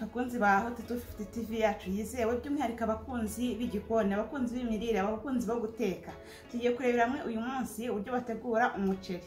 bakunzi ba hoti tu fifuti tivi yacu yizewe by'umwihariko abakunzi b'igikoni abakunzi b'imirire abakunzi bo guteka tugiye kurebera hamwe uyu munsi uburyo bategura umuceri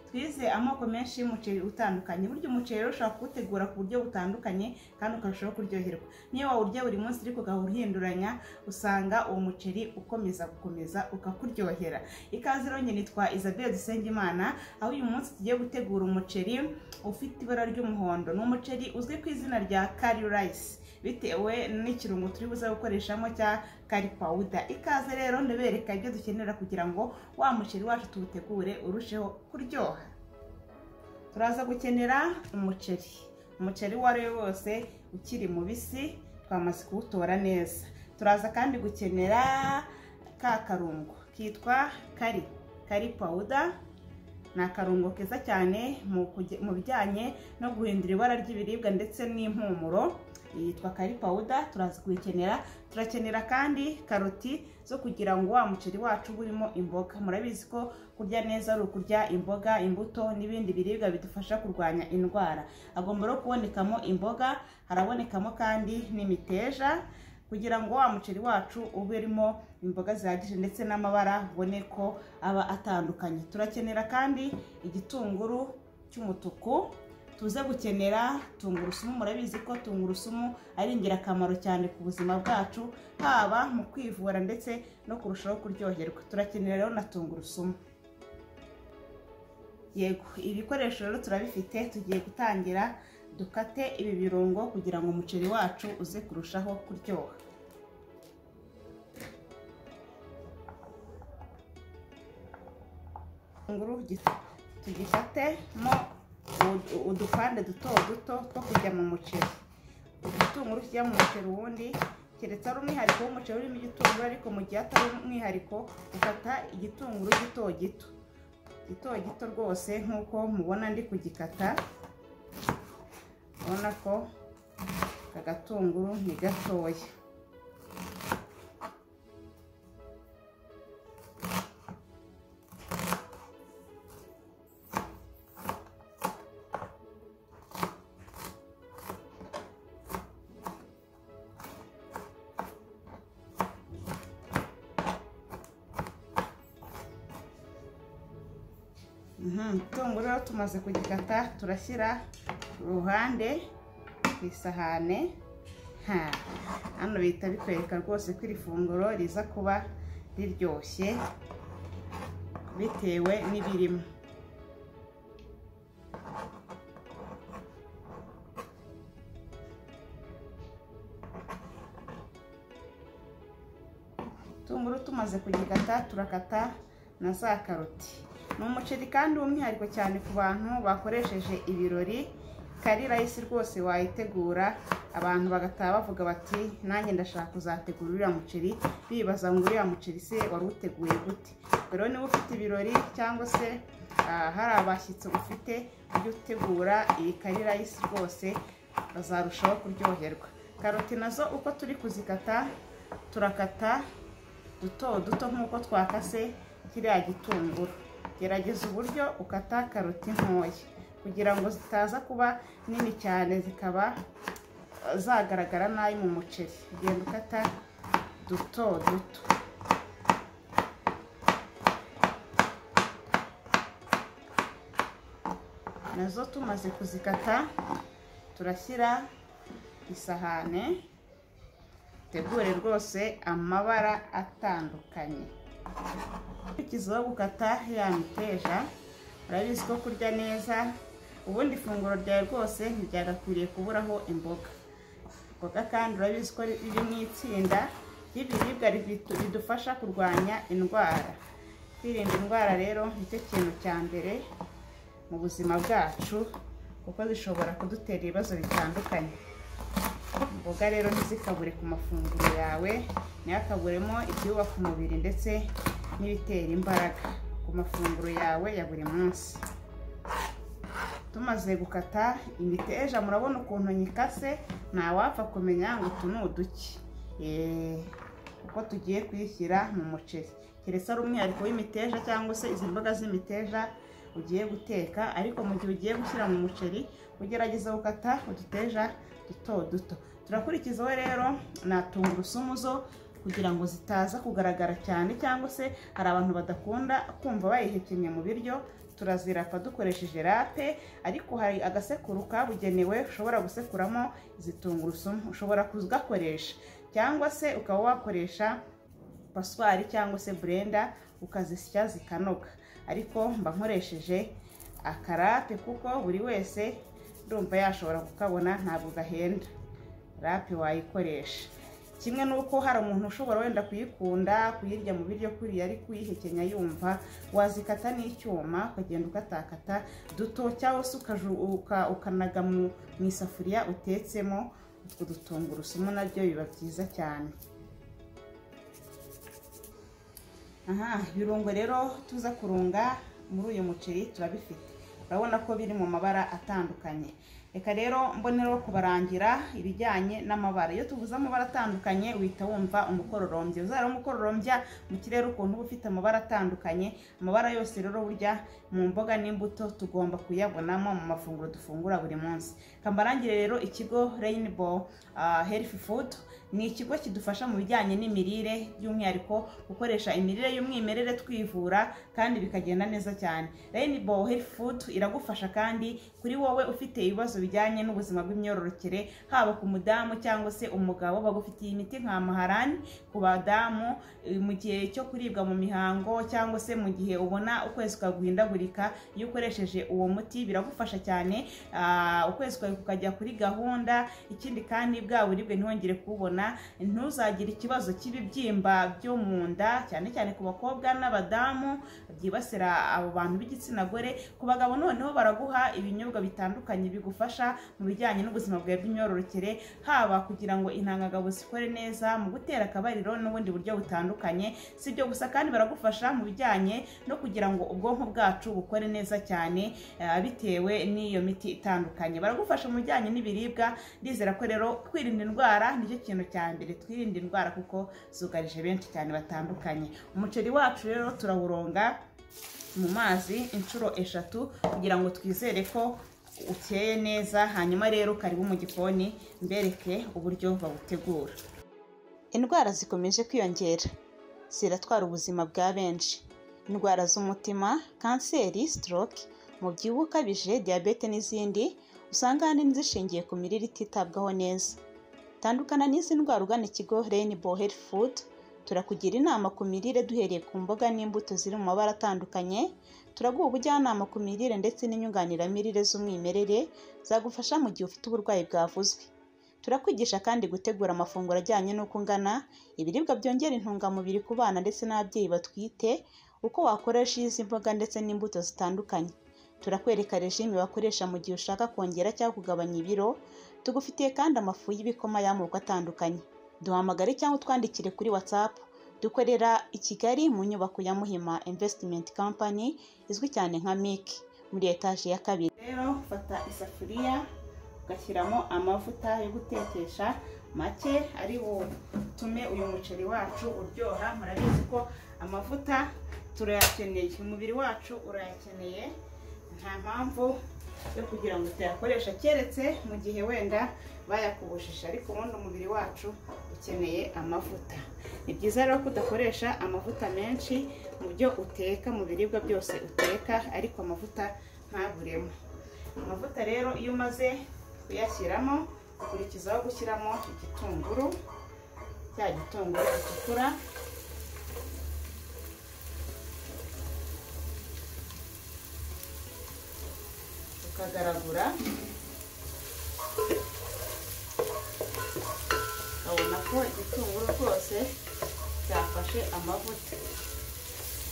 twize amoko menshi y'umuceri utandukanye burya umuceri rero ushobora kuwutegura ku buryo butandukanye kandi ukarushaho kuryoherwa niyo wawurya buri munsi ariko ugahora uhinduranya usanga uwo muceri ukomeza gukomeza ukakuryohera ikaze rero nyine nitwa Isabelle Dusengimana aho uyu munsi tugiye gutegura umuceri ufite ibara ry'umuhondo ni umuceri uzwi ku izina rya curry rice bitewe n'ikirungo turi buze gukoreshamo cya curry powder ikaze rero ndabereka ibyo dukenera kugira ngo wa muceri wacu tuwutegure urusheho kuryoha turaza gukenera umuceri umuceri uwo ari wo wose ukiri mubisi twamaze kuwutora neza turaza kandi gukenera ka karungo kitwa kari kari pawuda ni akarungo keza cyane mu bijyanye no guhindura ibara ry'ibiribwa ndetse n'impumuro yitwa kari pawuda turaza kuyikenera turakenera kandi karoti zo kugira ngo wa muceri wacu uba urimo imboga murabizi ko kurya neza ari ukurya imboga imbuto n'ibindi biribwa bidufasha kurwanya indwara agomba no kubonekamo imboga harabonekamo kandi n'imiteja kugira ngo wa muceri wacu ube urimo imboga zihagije ndetse n'amabara ubone ko aba atandukanye turakenera kandi igitunguru cy'umutuku tuze gukenera tungurusumu murabizi ko tungurusumu ari ingirakamaro cyane ku buzima bwacu haba mu kwivura ndetse no kurushaho kuryoherwa turakenera rero na tungurusumu yego ibikoresho rero turabifite tugiye gutangira dukate ibi birungo kugira ngo umuceri wacu uze kurushaho kuryoha itunguru tugifatemo udupande duto duto two kujya mu muceri igitunguru kijya mu muceri uwundi keretse ari umwihariko w'umuceri urimo igitunguru ariko mu gihe atari umwihariko ukata igitunguru gito gito gito gito rwose nk'uko mubona ndi kugikata urabona ko aka gatunguru ni gatoya itunguru rero tumaze kugikata turashyira uruhande ku isahane hano bihita bitwereka rwose ko iri funguro riza kuba riryoshye bitewe n'ibirimo itunguru tumaze kugikata turakata na za karoti ni umuceri kandi w'umwihariko cyane ku bantu bakoresheje ibirori kari rayisi rwose wayitegura abantu bagataha bavuga bati nanjye ndashaka kuzategura uriya muceri bibaza ngo uriya muceri se wari uteguye gute rero niba ufite ibirori cyangwa se hari abashyitsi ufite ujye utegura iyi kari rayisi rwose bazarushaho kuryoherwa karoti nazo uko turi kuzikata turakata duto duto nk'uko twakase kiriya gitunguru gerageza uburyo ukata karoti ntoya kugira ngo zitaza kuba nini cyane zikaba zagaragara nabi mu muceri ugenda ukata duto duto nazo tumaze kuzikata turashyira isahane tegure rwose amabara atandukanye ukurikizaho gukata ya miteja urabizi ko kurya neza ubundi ifunguro ryawe rwose ntiryagakwiriye kuburaho imboga imboga kandi urabizi ko riri mu itsinda ry'ibiribwa ridufasha kurwanya indwara kwirinda indwara rero nicyo kintu cya mbere mu buzima bwacu kuko zishobora kudutera ibibazo bitandukanye imboga rero ntizikabure ku mafunguro yawe ntihakaburemo ibyubaka umubiri ndetse n'ibitera imbaraga ku mafunguro yawe ya buri munsi tumaze gukata imiteja murabona ukuntu nyikase ntawapfa kumenya ngo utu ni uduki uko tugiye kuyishyira mu muceri keretse ari umwihariko w'imiteja cyangwa se izi mboga z'imiteja ugiye guteka ariko mu gihe ugiye gushyira mu muceri ugerageza gukata uduteja duto duto turakurikizaho rero na tungurusumu zo kugira ngo zitaza kugaragara cyane cyangwa se hari abantu badakunda kumva bayihekenye mu biryo turazirapa dukoresheje rape ariko hari agasekuru kabugenewe ushobora gusekuramo izi tungurusumu ushobora kugakoresha cyangwa se ukaba wakoresha paswari cyangwa se burenda ukazisya zikanoga ariko mba nkoresheje akarape kuko buri wese ndumva yashobora kukabona ntabwo gahenda rape wayikoresha kimwe n'uko hari umuntu ushobora wenda kuyikunda kuyirya mu biryo kuriya ari kuyihekenya yumva wazikata n'icyuma ukagenda ukatakata duto cyangwa se ukanaga mu isafuriya utetsemo utwo dutungurusumu nabyo biba byiza cyane aha ibirungo rero tuza kurunga muri uyu muceri turabifite urabona ko biri mu mabara atandukanye reka rero mboneraho kubarangira ibijyanye n'amabara iyo tuvuze amabara atandukanye uhita wumva umukororombya uzaba umukororombya mu kirere ukuntu uba ufite amabara atandukanye amabara yose rero burya mu mboga n'imbuto tugomba kuyabonamo mu mafunguro dufungura buri munsi kambarangire rero ikigo Rainbow Health Food ni ikigo kidufasha mu bijyanye n'imirire by'umwihariko gukoresha imirire y'umwimerere twivura kandi bikagenda neza cyane Rainbow Health Food iragufasha kandi kuri wowe ufite ibibazo bijyanye n'ubuzima bw'imyororokere haba ku mudamu cyangwa se umugabo bagufitiye imiti nka maharani ku badamu mu gihe cyo kuribwa mu mihango cyangwa se mu gihe ubona ukwezi kwaguhindagurika iyo ukoresheje uwo muti biragufasha cyane ukwezi kwawe kukajya kuri gahunda ikindi kandi bwa buribwe ntiwongere kububona ntuzagire ikibazo cy'ibibyimba byo mu nda cyane cyane ku bakobwa n'abadamu byibasira abo bantu b'igitsina gore ku bagabo noneho baraguha ibinyobwa bitandukanye bigufasha mu bijyanye n'ubuzima bwawe bw'imyororokere haba kugira ngo intangagabo zikore neza mu gutera akabariro n'ubundi buryo butandukanye si ibyo gusa kandi baragufasha mu bijyanye no kugira ngo ubwonko bwacu bukore neza cyane bitewe n'iyo miti itandukanye baragufasha mu bijyanye n'ibiribwa ndizera ko rero kwirinda indwara nicyo kintu cya mbere twirinda indwara kuko zugarije benshi cyane batandukanye umuceri wacu rero turawuronga mu mazi inshuro eshatu kugira ngo twizere ko ukeye neza hanyuma rero karibu mu gikoni mbereke uburyo bawutegura indwara zikomeje kwiyongera ziratwara ubuzima bwa benshi indwara z'umutima kanseri stroke umubyibuho ukabije diyabete n'izindi usanga ahanini zishingiye ku mirire ititabwaho neza tandukana n'izi ndwara ugana ikigo Rainbow Health Food turakugira inama ku mirire duhereye ku mboga n'imbuto ziri mu mabara atandukanye turaguha ubujyanama ku mirire ndetse n'inyunganiramirire z'umwimerere zagufasha mu gihe ufite uburwayi bwavuzwe turakwigisha kandi gutegura amafunguro ajyanye n'uko ungana ibiribwa byongera intungamubiri ku bana ndetse n'ababyeyi batwite uko wakoresha izi mboga ndetse n'imbuto zitandukanye turakwereka rejime wakoresha mu gihe ushaka kongera cyangwa kugabanya ibiro tugufitiye kandi amafu y'ibikoma y'amoko atandukanye duhamagare cyangwa utwandikire kuri watsapu dukorera i kigali mu nyubako ya muhima invesitimenti kampani izwi cyane nka miki muri etaje ya kabiri rero fata isafuriya ugashyiramo amavuta yo gutekesha make ari butume uyu muceri wacu uryoha murabizi ko amavuta turayakeneye umubiri wacu urayakeneye nta mpamvu yo kugira ngo utayakoresha keretse mu gihe wenda bayakubujije ariko ubundi umubiri wacu ukeneye amavuta ni byiza rero ko udakoresha amavuta menshi mu byo uteka mu biribwa byose uteka ariko amavuta ntaburemo amavuta rero iyo umaze kuyashyiramo ukurikizaho gushyiramo igitunguru cya gitunguru gitukura ukagaragura ukabona ko igitunguru rwose cyafashe amavuta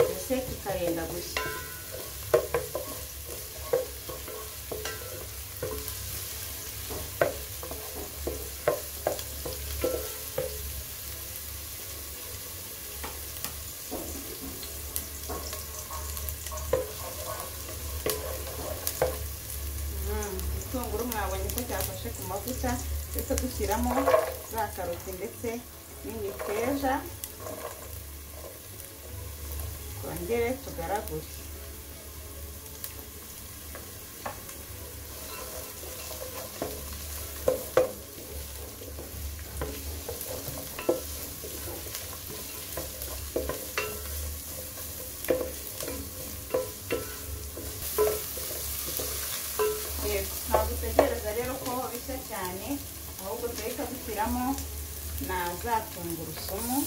mbese kikarenda gushya igitunguru mwabonye ko cyafashe ku mavuta ndetse dushyiramo za karoti ndetse n'imiteja twongere tugaragure za tungurusumu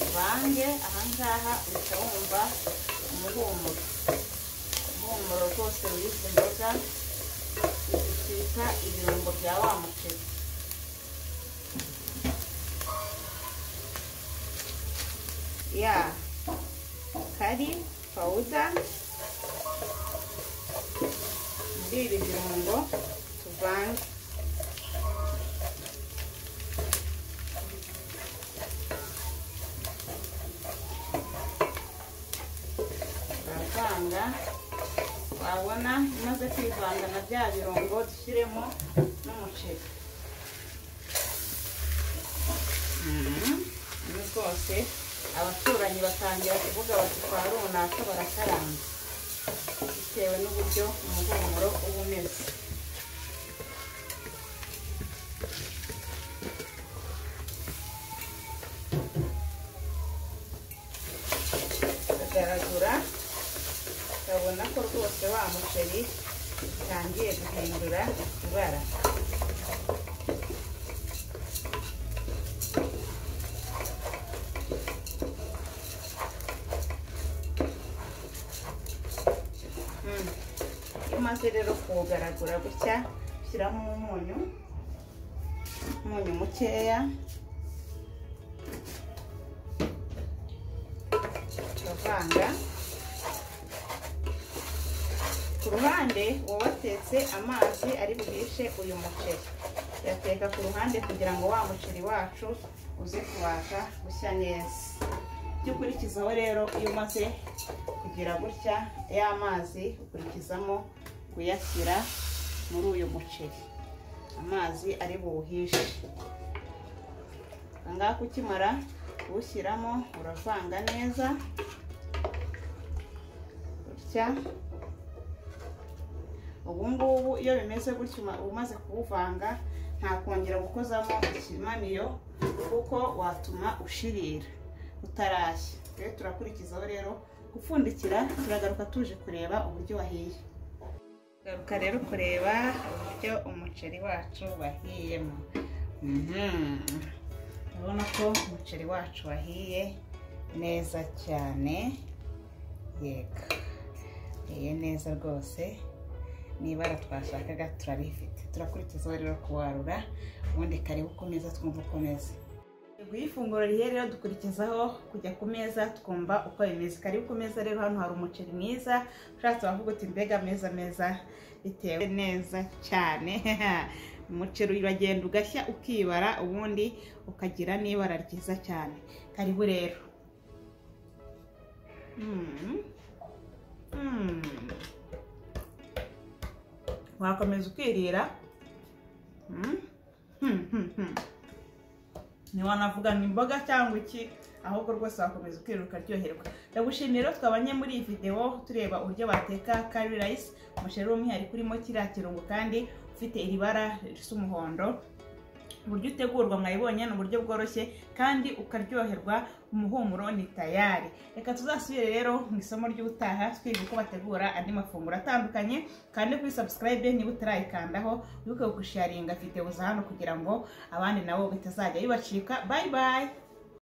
uvange ahangaha uhita wumva umuhumuro umuhumuro rwose w'izi mboga twita ibirungo bya wa muceri ya kari pawuda muri ibi birungo tuvange turavanga wabona imaze kwivanga na bya birungo dushyiremo n'umuceri ibi rwose abaturanyi batangira kuvuga bati kwa runaka barakaranga bitewe n'uburyo umuhumuro uba umeze tugaragura ukabona ko rwose wa muceri utangiye guhindura ibara Mm. iyo umaze rero kuwugaragura gutya ushyiramo umunyu umunyu mukeya turavanga ku ruhande uba watetse amazi ari bwihishe uyu muceri yateka ku ruhande kugira ngo wa muceri wacu uze kubasha gushya neza ibyo ukurikizaho rero iyo umaze kugira gutya ya mazi ukurikizamo kuyashyira muri uyu muceri amazi ari buwuhishe aha ngaha ukimara kuwushyiramo uravanga neza gutya ubu ngubu iyo bimeze gutyo uma- umaze kuwuvanga nta kongera gukozamo ikimamiyo kuko watuma ushirira utarashya rero turakurikizaho rero gupfundikira turagaruka tuje kureba uburyo wahiye garuka rero kureba uburyo umuceri wacu wahiyemo Mhm. urabona ko umuceri wacu wahiye neza cyane yego wahiye neza rwose n'ibara twashakaga turarifite turakurikiza rero kuwarura ubundi karibu ku meza twumva uko umeze Yego, iyo ifunguro rihiye rero dukurikizaho kujya ku meza twumva uko bimeze karibu ku meza rero hano hari umuceri mwiza ushatse wavuga uti mbega meza meza bitewe neza cyane umuceri uragenda ugashya ukibara ubundi ukagira n'ibara ryiza cyane karibu rero Mm. Mm. wakomeza ukirira Mm. Hmm, hmm, hmm ntiwanavuga ngo imboga cyangwa iki ahubwo rwose wakomeza ukiruka uryoherwa ndagushimiye rero twabanye muri iyi videwo tureba uburyo bateka kari rayisi umuceri w'umwihariko urimo kiriya kirungo kandi ufite iri bara risa umuhondo uburyo utegurwa mwayibonye ni uburyo bworoshye kandi ukaryoherwa umuhumuro ni tayari reka tuzasubire rero mu isomo ry'ubutaha twiga uko bategura andi mafunguro atandukanye kandi kuri sabusikarayibe niba utarayikandaho wibuke gusharinga videwo za hano kugira ngo abandi nabo bitazajya bibacika bayi bayi